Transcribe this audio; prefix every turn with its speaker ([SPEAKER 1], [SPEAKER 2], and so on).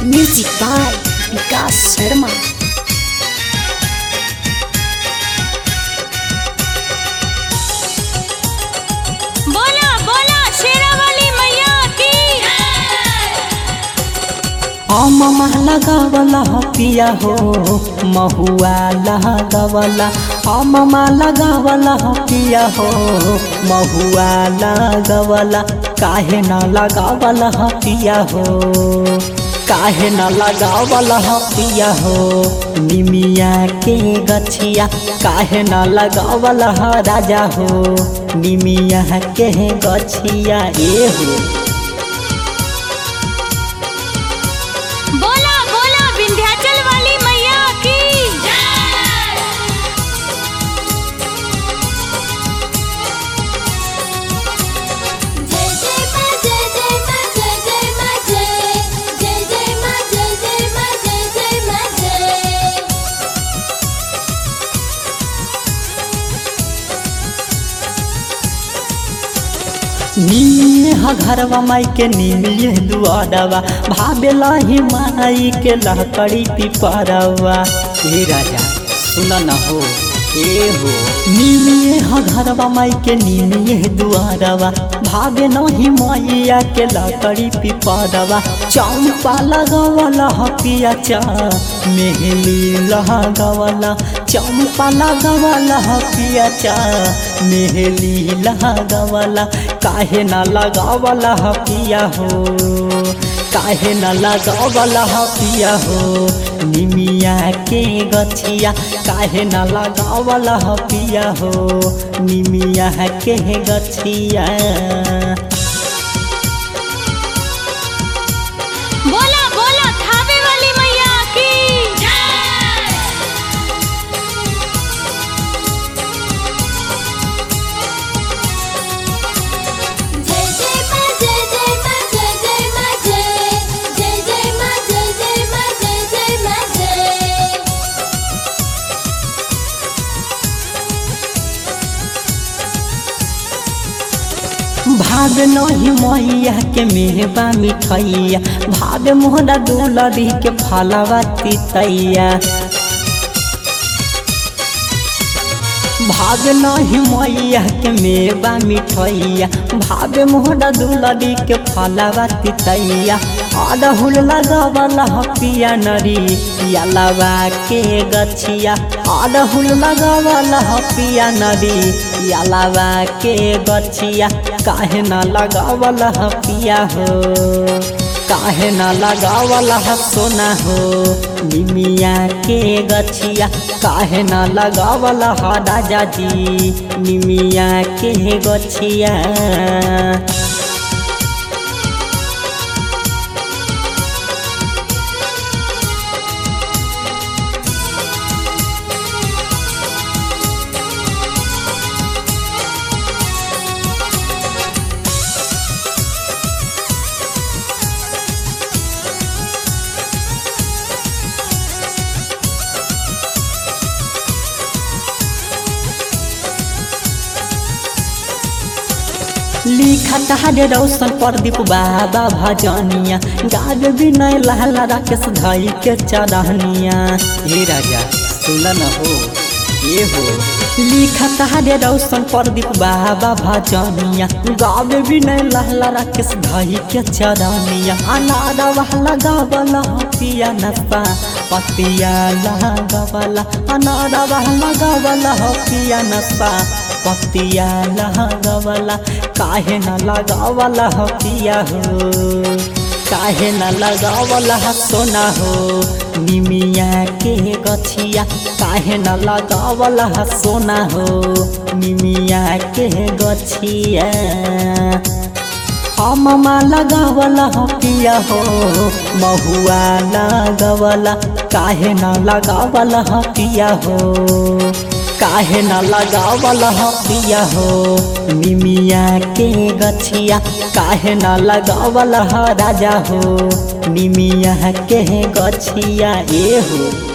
[SPEAKER 1] Music by Vikas Sharma.
[SPEAKER 2] बोला बोला शेरावाली मैया की
[SPEAKER 3] अममा लगावला पिया हो महुआ लगावला अममा लगावला पिया हो महुआ लगावला काहे न लगावला पिया हो काहे न लगावला पिया हो निमिया के गछिया काहे न लगावला राजा हो निमिया के गछिया ए हो
[SPEAKER 2] बोला बोला विंध्याचल वाली मैया की
[SPEAKER 4] जय जय मा जय जय मा जय जय मा जय जय जय मा जय जय मा जय जय मा जय
[SPEAKER 3] निमिये ह घरवा माई के निमिये दुआरवा भावेला ही माई के लहकड़ी पिपरवा हे राजा सुन न हो ए हो निमिये ह घरवा माई के निमिये दुआरवा भावे नहीं मैया के लकड़ी पिपरवा चौपा लगवला ह पिया चा मेहली लगवला चौपा लगवला ह पिया चा मेहली लगवला काहे न लगावला ह पिया हो काहे न लगावला ह पिया हो निमिया के गछिया काहे न लगावला ह पिया हो निमिया के गछिया
[SPEAKER 2] बोला बोला थावे वाली मैया की
[SPEAKER 4] जय जय मा जय जय मा जय जय मा जय जय जय मा जय जय मा जय जय मा जय
[SPEAKER 3] भाग नहीं मैया के मेहबा मिठैया भाग मोहरा दुलरी के फलवा तितैया भाग नहीं मैया के मेवा मिठैया भाग मोहरा दुलरी के फलवा तितैया अड़हुल लगवला पिया नरी यलवा के गछिया अड़हुल लगवला पिया नरी यलवा के गछिया काहे न लगावला पिया हो काहे न लगावला सोना हो निमिया के गछिया काहे न लगावला राजा जी निमिया के गछिया लिखा तहारे रौशन प्रदीप बाबा भजनिया गाज विनय लहला राकेश धई के चरहनिया हे राजा सुन न हो ये हो लिखा तहारे रौशन प्रदीप बाबा भजनिया गावे विनय लहला राकेश धई के चरहनिया अनारा वाला गावला पिया नसा पतिया लगावला अनारा वाला गावला पिया नसा पतिया लगावला काहे न लगावला पिया हो काहे न लगावला सोना हो निमिया के गछिया काहे न लगावला सोना हो निमिया के गछिया अममा लगावला पिया हो महुआ लगावला काहे न लगावला पिया हो काहे न लगावला पिया हो निमिया के गछिया काहे न लगावला राजा हो निमिया के गछिया ए हो